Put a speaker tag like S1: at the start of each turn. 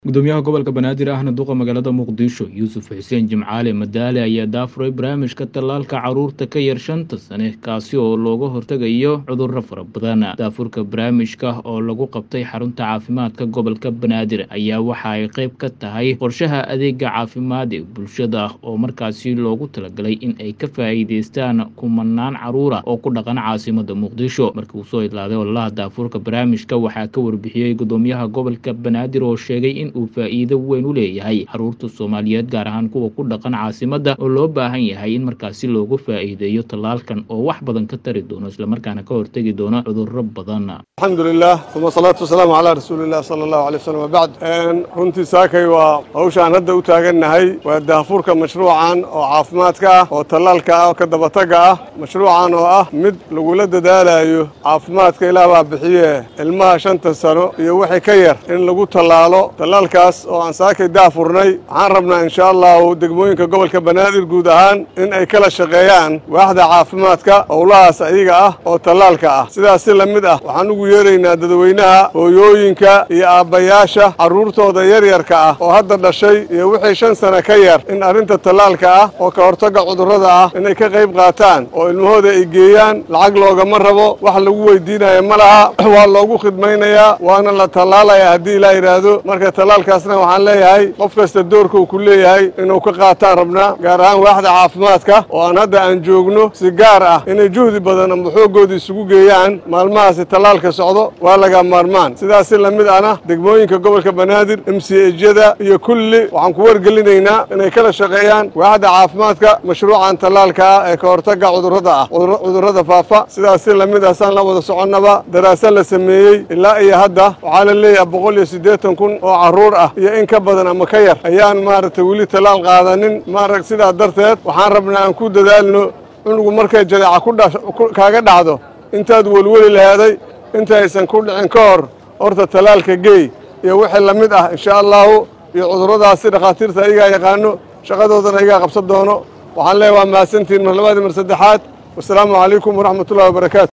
S1: gudoomiyaha gobolka banaadir ahna duqa magaalada muqdisho yuusuf xuseen jimcaale madaale ayaa daafuray barnaamijka tallaalka caruurta ka yar shanta sane kaasi oo looga hortegayo cudurro fara badan daafurka barnaamijka oo lagu qabtay xarunta caafimaadka gobolka banaadir ayaa waxa ay qayb ka tahay qorshaha adeega caafimaad ee bulshada oo markaasi loogu talagalay in ay ka faa'iideystaan kumanaan caruura oo ku dhaqan caasimada muqdisho markii uu soo idlaaday ololaha daafurka barnaamijka waxaa ka warbixiyey gudoomiyaha gobolka banaadir oo sheegay in uu faa'iido weyn u leeyahay caruurta soomaaliyeed gaar ahaan kuwa ku dhaqan caasimada oo loo baahan yahay in markaasi loogu faa'iideeyo tallaalkan oo wax badan ka tari doono islamarkaana ka hortegi doono cudurro badan
S2: alxamdu lilah uma salaatu wasalaamu calaa rasuulilah sala allahu alay wasalam wabacd runtii saakay waa hawshaan hadda u taagannahay waa daafurka mashruucan oo caafimaadka ah oo tallaalka ah oo ka dabataga ah mashruucan oo ah mid lagula dadaalayo caafimaadka ilaah baa bixiye ilmaha shanta sano iyo wixii ka yar in lagu tallaalo tallaalkaas oo aan saakay daafurnay waxaan rabnaa insha allahu degmooyinka gobolka banaadir guud ahaan in ay kala shaqeeyaan waaxda caafimaadka howlahaas ayaga ah oo tallaalka ah sidaas si la mid ah waxaan ugu yeeraynaa dadweynaha hooyooyinka iyo aabbayaasha carruurtooda yaryarka ah oo hadda dhashay iyo wixii shan sana ka yar in arrinta tallaalka ah oo ka hortagga cudurrada ah inay ka qayb qaataan oo ilmahooda ay geeyaan lacag loogama rabo wax lagu weydiinaya ma laha waa loogu khidmaynayaa waana la tallaalaya haddii ilaa yidhaahdo marka tallaalkaasna waxaan leeyahay qof kasta doorka uu ku leeyahay inuu ka qaataan rabnaa gaar ahaan waaxda caafimaadka oo aan hadda aan joogno si gaar ah inay juhdi badan ama xooggooda isugu geeyaan maalmahaasi tallaalka socdo waa laga maarmaan sidaas si lamid ahna degmooyinka gobolka banaadir m c ejyada iyo kulli waxaan ku wargelinaynaa inay kala shaqeeyaan waaxda caafimaadka mashruucan tallaalka ah ee ka hortagga cudurrada ah cudurrada faafa sidaas si lamid ah saan la wada soconnaba daraasad la sameeyey ilaa iyo hadda waxaa la leeyahay boqol iyo siddeetan kun oo carruur ah iyo in ka badan ama ka yar ayaan maaragtay weli tallaal qaadanin maarag sidaa darteed waxaan rabnaa aan ku dadaalno cunugu markay jadeeca kaaga dhacdo intaad welweli lahaaday inta aysan ku dhicin ka hor horta tallaalka geey iyo wixii la mid ah insha allahu iyo cudurradaasi dhakhaatiirta ayagaa yaqaano shaqadoodana ayagaa qabsan doono waxaan leeyahy waa mahadsantihin mar labaadii mar saddexaad wasalaamu calaykum waraxmatullahi wabarakaatu